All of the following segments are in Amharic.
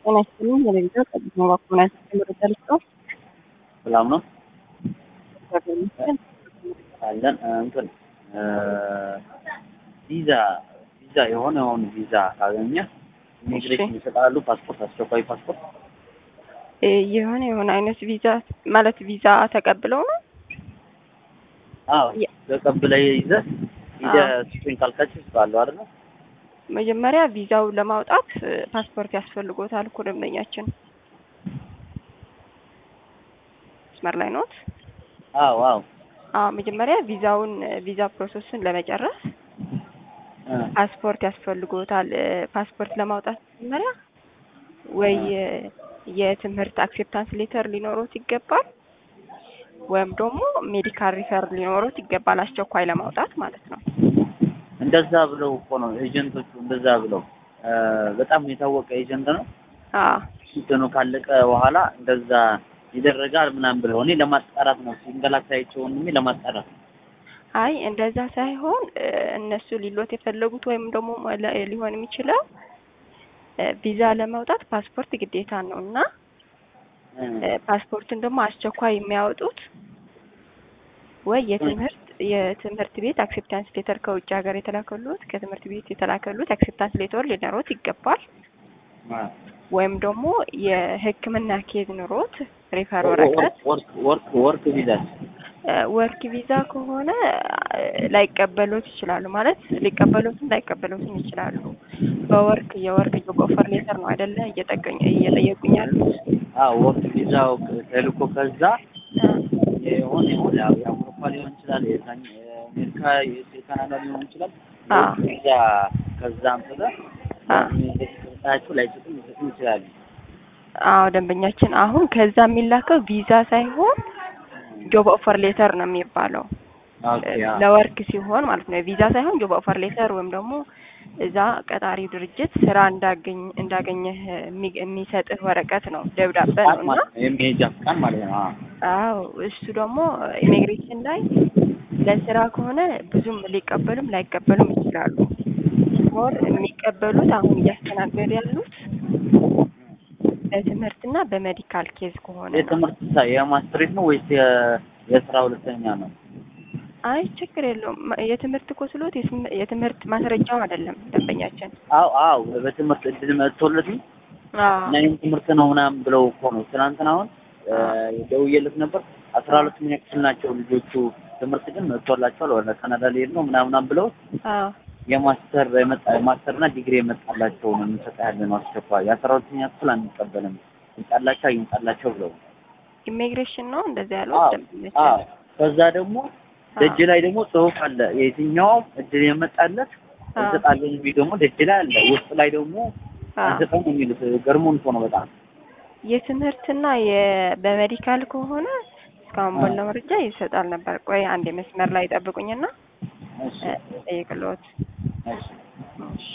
ጤና ይስጥልኝ። የሌሊት ጠብቅ ነው ባኮና መረጃ ልስጠው። ሰላም ነው አለን እንትን ቪዛ ቪዛ የሆነ የሆኑ ቪዛ ካገኘ ኢሚግሬሽን ይሰጣሉ። ፓስፖርት፣ አስቸኳይ ፓስፖርት እ የሆነ የሆነ አይነት ቪዛ ማለት ቪዛ ተቀብለው ነው አዎ የ- ተቀብለህ ይዘህ ሂደህ አዎ። ስጡኝ ካልካቸው ይሰጣሉ አይደል? መጀመሪያ ቪዛው ለማውጣት እ ፓስፖርት ያስፈልጎታል እኮ ደንበኛችን። መስመር ላይ ኖት? አዎ አዎ አዎ መጀመሪያ ቪዛውን እ ቪዛ ፕሮሰስን ለመጨረስ እ ፓስፖርት ያስፈልጎታል። እ ፓስፖርት ለማውጣት መጀመሪያ ወይ እ የትምህርት አክሴፕታንስ ሌተር ሊኖሮት ይገባል ወይም ደግሞ ሜዲካል ሪፈር ሊኖሮት ይገባል አስቸኳይ ለማውጣት ማለት ነው። እንደዛ ብለው እኮ ነው ኤጀንቶቹ እንደዛ ብለው እ በጣም የታወቀ ኤጀንት ነው። አዎ እንትኑ ካለቀ በኋላ እንደዛ ይደረጋል ምናምን ብለው እኔ ለማጣራት ነው ሲንገላታያቸው ወንድሜ ለማጣራት ነው። አይ እንደዛ ሳይሆን እ እነሱ ሊሎት የፈለጉት ወይም ደግሞ ለ- ሊሆን የሚችለው እ ቪዛ ለማውጣት ፓስፖርት ግዴታ ነው እና እ እ ፓስፖርቱን ደግሞ አስቸኳይ የሚያወጡት ወይ የትምህርት የትምህርት ቤት አክሴፕታንስ ሌተር ከውጭ ሀገር የተላከሉት ከትምህርት ቤት የተላከሉት አክሴፕታንስ ሌተር ሊኖሮት ይገባል። አ ወይም ደግሞ የሕክምና ኬዝ ኑሮት ሪፈር ወረቀት ወርክ ወርክ ወርክ ቪዛ እ ወርክ ቪዛ ከሆነ እ ላይቀበሉት ይችላሉ። ማለት ሊቀበሉትም ላይቀበሉትም ይችላሉ። በወርክ የወርክ ጆብ ኦፈር ሌተር ነው አይደለ እየጠቀኝ እየጠየቁኝ ያሉት። አዎ ወርክ ቪዛው ተልኮ ከዛ የሆነ የሆነ ያው የአውሮፓ ሊሆን ይችላል፣ የዛኝ የአሜሪካ የካናዳ ሊሆን ይችላል። አዎ። ወርክ ቪዛ ከዛ አምጥተህ አዎ። ሰጣቸው ላይሰጡም ሊሰጡም ይችላሉ። አዎ ደንበኛችን አሁን ከዛ የሚላከው ቪዛ ሳይሆን ጆብ ኦፈር ሌተር ነው የሚባለው። ኦኬ አዎ። ለወርክ ሲሆን ማለት ነው። ቪዛ ሳይሆን ጆብ ኦፈር ሌተር ወይም ደግሞ እዛ ቀጣሪ ድርጅት ስራ እንዳገኝ እንዳገኘህ የሚ- የሚሰጥህ ወረቀት ነው ደብዳቤ ነው ፍቃድ እና ማለት ነው የሚሄጃ ፍቃድ ማለት ነው። አዎ። አዎ እሱ ደግሞ ኢሚግሬሽን ላይ ለስራ ከሆነ ብዙም ሊቀበሉም ላይቀበሉም ይችላሉ። ሞር የሚቀበሉት አሁን እያስተናገዱ ያሉት በትምህርትና በሜዲካል ኬዝ ከሆነ ነው። የትምህርት ሳ- የማስትሬት ነው ወይስ የ- የስራ ሁለተኛ ነው? አይ ችግር የለውም። ማ- የትምህርት እኮ ስሎት የስም- የትምህርት ማስረጃው አይደለም ደንበኛችን። አዎ አዎ በትምህርት እድል መጥቶለት ነው አዎ እና ይህን ትምህርት ነው ምናምን ብለው እኮ ነው ትናንትና አሁን እ ደውዬለት ነበር። አስራ ሁለተኛ ክፍል ናቸው ልጆቹ ትምህርት ግን መጥቶላቸዋል ወደ ካናዳ ሊሄድ ነው ምናምናም ብለው አዎ የማስተር የመጣ የማስተርና ዲግሪ የመጣላቸው ነው የምንሰጠ ያለ ነው አስቸኳይ የአስራ ሁለተኛ ክፍል አንቀበልም ይምጣላቸው ይምጣላቸው ብለው ኢሚግሬሽን ነው እንደዚህ ያለው አዎ ደንበኛችን። አዎ ከዛ ደግሞ ደጅ ላይ ደግሞ ጽሁፍ አለ የትኛውም እድል የመጣለት አዎ እንሰጣለን የሚል ደግሞ ደጅ ላይ አለ ውስጥ ላይ ደግሞ አዎ አንሰጠም የሚሉት ገርሞን እኮ ነው በጣም የትምህርትና የ- በሜዲካል ከሆነ እስካሁን አዎ። ባለው መረጃ ይሰጣል ነበር። ቆይ አንድ መስመር ላይ ጠብቁኝና እሺ እ እጠይቅልዎት። እሺ እሺ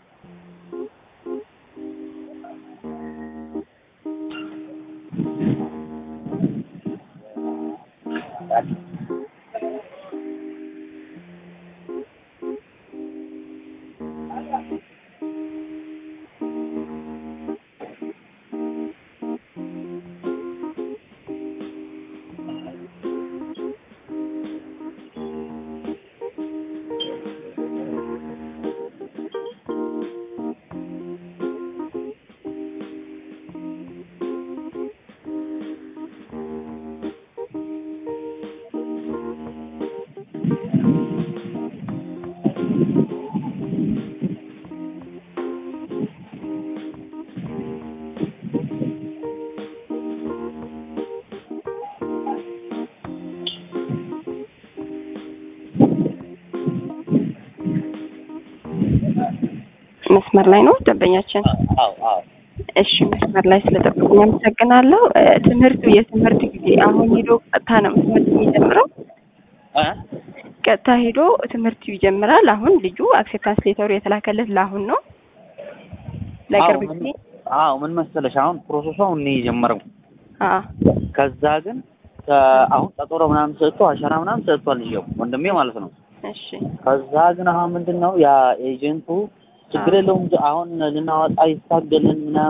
መስመር ላይ ነው ደንበኛችን። አዎ አዎ እሺ መስመር ላይ ስለጠበቁኝ አመሰግናለሁ። እ ትምህርቱ የትምህርት ጊዜ አሁን ሄዶ ቀጥታ ነው ትምህርት የሚጀምረው። እ ቀጥታ ሄዶ ትምህርቱ ይጀምራል። አሁን ልጁ አክሴፕታንስ ሌተሩ የተላከለት ለአሁን ነው ለቅርብ አዎ ምን- ጊዜ። አዎ ምን መሰለሽ አሁን ፕሮሰሱ አሁን ነው የጀመረው አዎ ከዛ ግን ከ- አሁን ቀጠሮ ምናምን ሰጥቶ አሻራ ምናምን ሰጥቷል ልጅው ወንድሜ ማለት ነው እሺ ከዛ ግን አሁን ምንድን ነው ያ ኤጀንቱ ችግር አዎ። የለውም አሁን ልናወጣ ይታገልን ምናምን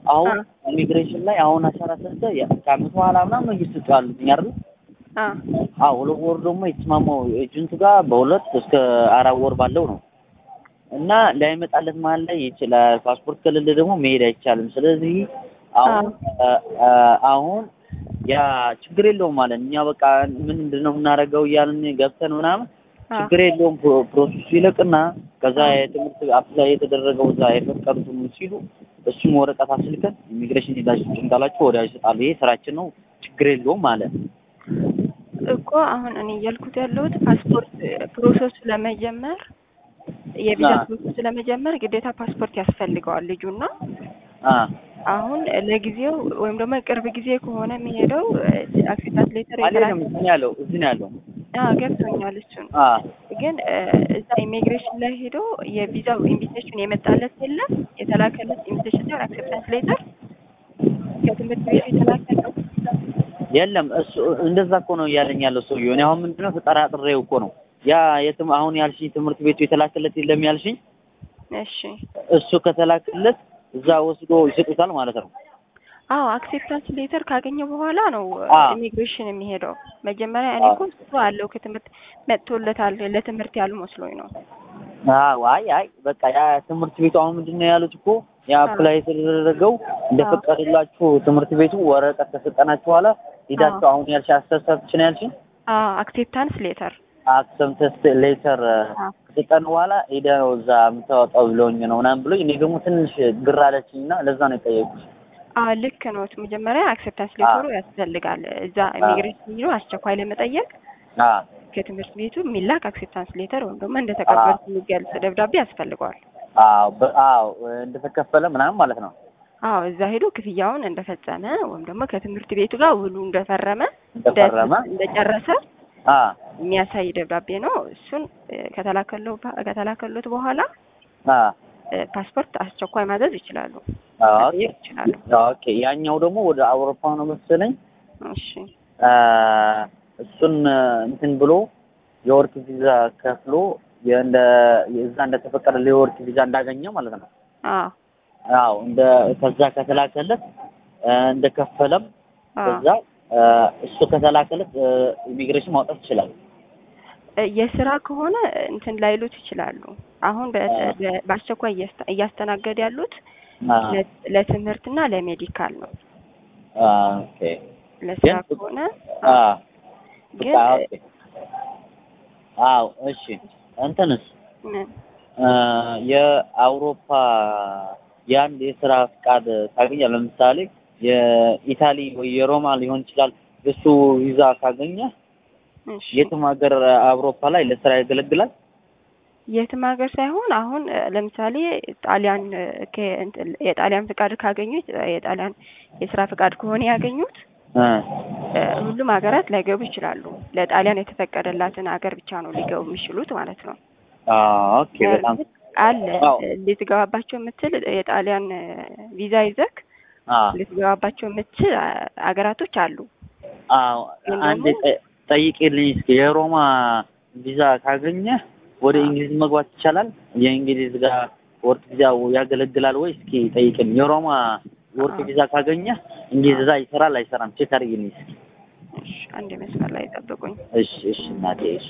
አሁን አ። ኢሚግሬሽን ላይ አሁን አሻራ ሰጥተህ ያ- ከአመት በኋላ ምናምን ነው እየሰጡ ያሉት አይደል? አ አዎ ሁለት ወር ደግሞ የተስማማው ኤጀንቱ ጋር በሁለት እስከ አራት ወር ባለው ነው እና ላይመጣለት መሀል ላይ ይችላል። ፓስፖርት ከሌለ ደግሞ መሄድ አይቻልም። ስለዚህ አሁን አ- አ- አሁን ያ ችግር የለውም ማለት እኛ በቃ ምንድን ነው የምናደርገው እያልን ገብተን ምናምን አ ችግር የለውም ፕሮ- ፕሮሰሱ ይለቅና ከዛ አ። የትምህርት አፕላይ የተደረገው እዛ የፈቀዱት ምን ሲሉ እሱም ወረቀት አስልከን ኢሚግሬሽን ሄዳችሁ ጭንቃላችሁ ወዲያ ይሰጣሉ። ይሄ ስራችን ነው፣ ችግር የለውም ማለት እኮ አሁን እኔ እያልኩት ያለሁት ፓስፖርት ፕሮሰሱ ለመጀመር የቪዛ አ። ፕሮሰሱ ለመጀመር ግዴታ ፓስፖርት ያስፈልገዋል ልጁና አ አሁን ለጊዜው ወይም ደግሞ ቅርብ ጊዜ ከሆነ የሚሄደው አክሴፕታንስ ሌተር አልሄድም። እዚህ ነው ያለው፣ እዚህ ነው ያለው። ገብቶኛል። እሱን አ ግን እ፣ እዛ ኢሚግሬሽን ላይ ሄዶ የቪዛው ኢንቪቴሽን የመጣለት የለም የተላከለት ኢንቪቴሽን ሳይሆን አክሴፕታንስ ሌተር ከትምህርት ቤቱ የተላከለው የለም እሱ እንደዛ እኮ ነው እያለኝ ያለው ሰውዬው። እኔ አሁን ምንድነው ተጠራጥሬው እኮ ነው ያ የትም አሁን ያልሽኝ ትምህርት ቤቱ የተላከለት የለም ያልሽኝ እሺ እሱ ከተላከለት እዛ ወስዶ ይሰጡታል ማለት ነው። አዎ አክሴፕታንስ ሌተር ካገኘ በኋላ ነው አ። ኢሚግሬሽን የሚሄደው። መጀመሪያ እኔ እኮ እሱ አለው ከትምህርት መጥቶለታል ለትምህርት ያሉ መስሎኝ ነው። አዎ አይ አይ በቃ ያ ትምህርት ቤቱ አሁን ምንድን ነው ያሉት እኮ ያ አፕላይ የተደረገው እንደፈቀደላችሁ ትምህርት ቤቱ ወረቀት ከሰጠናችሁ በኋላ ሂዳችሁ አሁን ያልሽ አስተሳሰብችን ያልሽኝ አዎ አክሴፕታንስ ሌተር አክሰምተስ ሌተር ከሰጠን በኋላ ሄደ ነው እዛ የምታወጣው ብለውኝ ነው ምናምን ብሎኝ እኔ ደግሞ ትንሽ ግር አለችኝ እና ለዛ ነው የጠየቁት። አዎ ልክ ነው። መጀመሪያ አክሴፕታንስ ሌተሩ ያስፈልጋል። እዛ ኢሚግሬሽን ሄዶ አስቸኳይ ለመጠየቅ አ ከትምህርት ቤቱ የሚላክ አክሴፕታንስ ሌተር ወይም ደግሞ እንደተቀበሉት የሚገልጽ ደብዳቤ ያስፈልገዋል። አዎ በ- አዎ እንደተከፈለ ምናምን ማለት ነው። አዎ እዛ ሄዶ ክፍያውን እንደፈጸመ ወይም ደግሞ ከትምህርት ቤቱ ጋር ውሉ እንደፈረመ እንደፈረመ እንደጨረሰ አ የሚያሳይ ደብዳቤ ነው። እሱን እ፣ ከተላከለው ከተላከሉት በኋላ አ እ፣ ፓስፖርት አስቸኳይ ማዘዝ ይችላሉ ኦኬ መጠየቅ ይችላሉ። ኦኬ ያኛው ደግሞ ወደ አውሮፓ ነው መሰለኝ እሺ አ እሱን እንትን ብሎ የወርክ ቪዛ ከፍሎ የእንደ የዛ እንደተፈቀደ የወርክ ቪዛ እንዳገኘ ማለት ነው። አዎ አዎ እንደ ከዛ ከተላከለት እ፣ እንደከፈለም አዎ ከዛ እ፣ እሱ ከተላከለት እ፣ ኢሚግሬሽን ማውጣት ይችላል። እ፣ የስራ ከሆነ እንትን ላይሉት ይችላሉ። አሁን በ- በ- በአስቸኳይ እያስተ- እያስተናገዱ ያሉት አ ለ- ለትምህርትና ለሜዲካል ነው። አ ኦኬ ለስራ ግን- ከሆነ አ ግን በቃ ኦኬ አዎ እሺ እንትንስ ምን እ፣ የአውሮፓ የአንድ የስራ ፍቃድ ታገኛለህ። ለምሳሌ የኢታሊ ወይ የሮማ ሊሆን ይችላል። እሱ ቪዛ ካገኘ እሺ የትም ሀገር አውሮፓ ላይ ለስራ ያገለግላል። የትም ሀገር ሳይሆን አሁን እ፣ ለምሳሌ ጣሊያን እ፣ ከ- እንትን የጣሊያን ፍቃድ ካገኙ የጣሊያን የስራ ፍቃድ ከሆነ ያገኙት እ፣ እ፣ ሁሉም ሀገራት ላይገቡ ይችላሉ። ለጣሊያን የተፈቀደላትን ሀገር ብቻ ነው ሊገቡ የሚችሉት ማለት ነው። አ ኦኬ በጣም በእርግጥ አለ አዎ። እ፣ ልትገባባቸው የምትል የጣሊያን እ፣ ቪዛ ይዘክ አ ልትገባባቸው የምትችል አ፣ ሀገራቶች አሉ። አዎ ግን አንዴ ደግሞ- ጠ- ጠይቄልኝ እስኪ የሮማ ቪዛ ካገኘ ወደ እንግሊዝ መግባት ይቻላል? የእንግሊዝ ጋር ወርክ ቪዛ ያገለግላል ወይ? እስኪ ጠይቅልኝ። የሮማ ወርክ ቪዛ ካገኘ እንግሊዝ እዛ ይሰራል አይሰራም? ቼክ አድርጊልኝ እስኪ። እሺ፣ አንድ መስመር ላይ ጠብቁኝ። እሺ እሺ እናቴ እሺ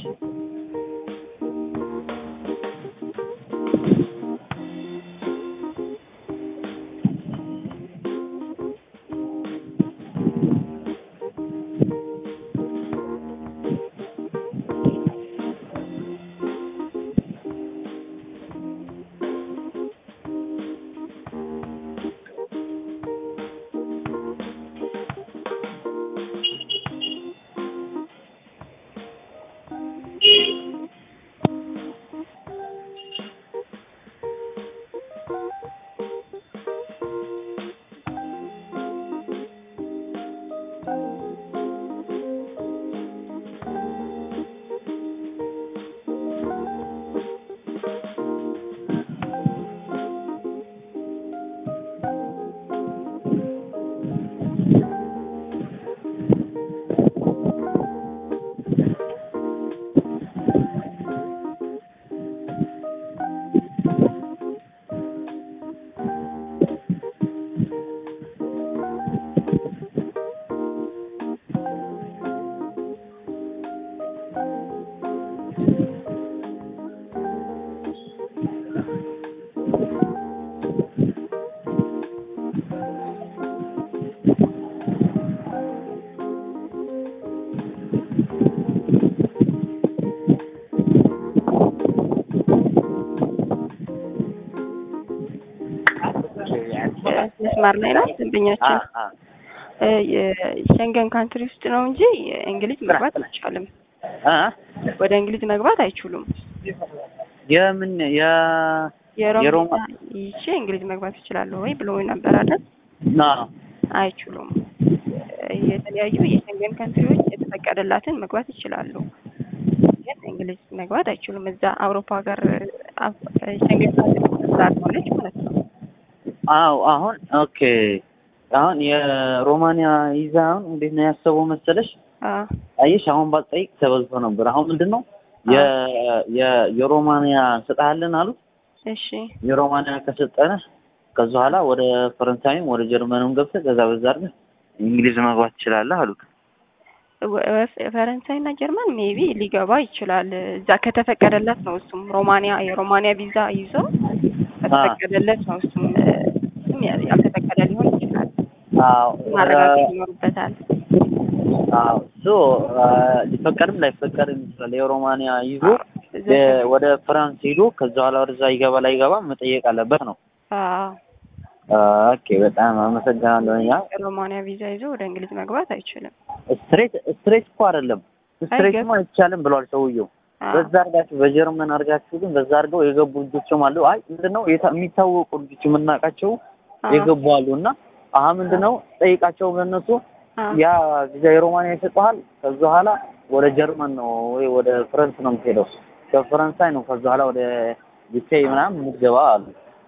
መስመር ላይ ናት ደንበኛችን። አ አ እ የሸንገን ካንትሪ ውስጥ ነው እንጂ እንግሊዝ መግባት አይቻልም። አ ወደ እንግሊዝ መግባት አይችሉም። የምን የ የሮም የሮማ ይቼ እንግሊዝ መግባት ይችላሉ ወይ ብሎ ነበር አይደል? ና አይችሉም። የተለያዩ የሸንገን ካንትሪዎች የተፈቀደላትን መግባት ይችላሉ፣ ግን እንግሊዝ መግባት አይችሉም። እዛ አውሮፓ ሀገር አፍ- ሸንገን ካንትሪ ስላልሆነች ማለት ነው። አዎ አሁን ኦኬ አሁን የሮማንያ ይዛ አሁን እንዴት ነው ያሰበው መሰለሽ? አዎ አየሽ አሁን ባትጠይቅ ተበልቶ ነበር። አሁን ምንድን ነው የ የ የሮማንያ እንሰጥሃለን አሉት። እሺ የሮማንያ ከሰጠነህ ከዛ በኋላ ወደ ፈረንሳይም ወደ ጀርመንም ገብተህ ከዛ በዛ አድርገህ እንግሊዝ መግባት ትችላለህ አሉት። ወ- ወ- ፈረንሳይና ጀርመን ሜቢ ሊገባ ይችላል። እዛ ከተፈቀደለት ነው። እሱም ሮማንያ የሮማንያ ቪዛ ይዞ ከተፈቀደለት ነው። እሱም እሱም ያ- ያልተፈቀደ ሊሆን ይችላል። አዎ ማረጋገጥ ይኖርበታል። አዎ እሱ ሊፈቀድም ላይፈቀድም ይችላል። የሮማንያ ይዞ እዛ የ- ወደ ፍራንስ ሄዶ ከዛ በኋላ ወደዛ ይገባ ላይገባ መጠየቅ አለበት ነው። አዎ ኦኬ በጣም አመሰግናለሁ። ያ ሮማንያ ቪዛ ይዞ ወደ እንግሊዝ መግባት አይችልም። ስትሬት ስትሬት እኮ አይደለም ስትሬትማ አይቻልም ብሏል ሰውየው። አዎ በዛ አድርጋችሁ በጀርመን አድርጋችሁ ግን በዛ አድርገው የገቡ ልጆችም አሉ። አይ ምንድነው የታ- የሚታወቁ ልጆች የምናውቃቸው አዎ የገቡ አሉ እና አሁን ምንድነው ጠይቃቸው በእነሱ አዎ ያ ቪዛ የሮማንያ ይሰጠሃል። ከዛ በኋላ ወደ ጀርመን ነው ወይ ወደ ፈረንስ ነው የምትሄደው። ከፈረንሳይ ነው ከዛ በኋላ ወደ ዩኬ ምናምን የምትገባ አሉ።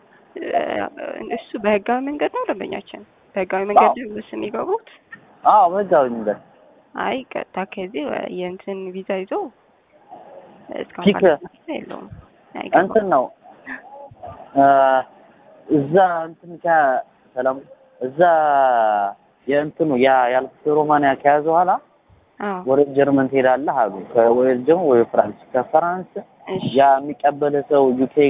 እሱ በህጋዊ መንገድ ነው ደንበኛችን። በህጋዊ መንገድ ነው እሱ የሚገቡት። አዎ በዛው መንገድ አይ ቀጥታ ከዚህ ወ- የእንትን ቪዛ ይዞ እስካሁን ፒክ- ባለው ሁኔታ የለውም። አይገባም። እንትን ነው እ እዛ እንትን ከ ሰላም እዛ የእንትኑ ያ ያልኩት ሮማንያ ከያዘ በኋላ አዎ ወደ ጀርመን ትሄዳለህ አሉ። ከ- ወይ ደግሞ ወይ ፍራንስ ከፍራንስ እሺ ያ የሚቀበል ሰው ዩኬ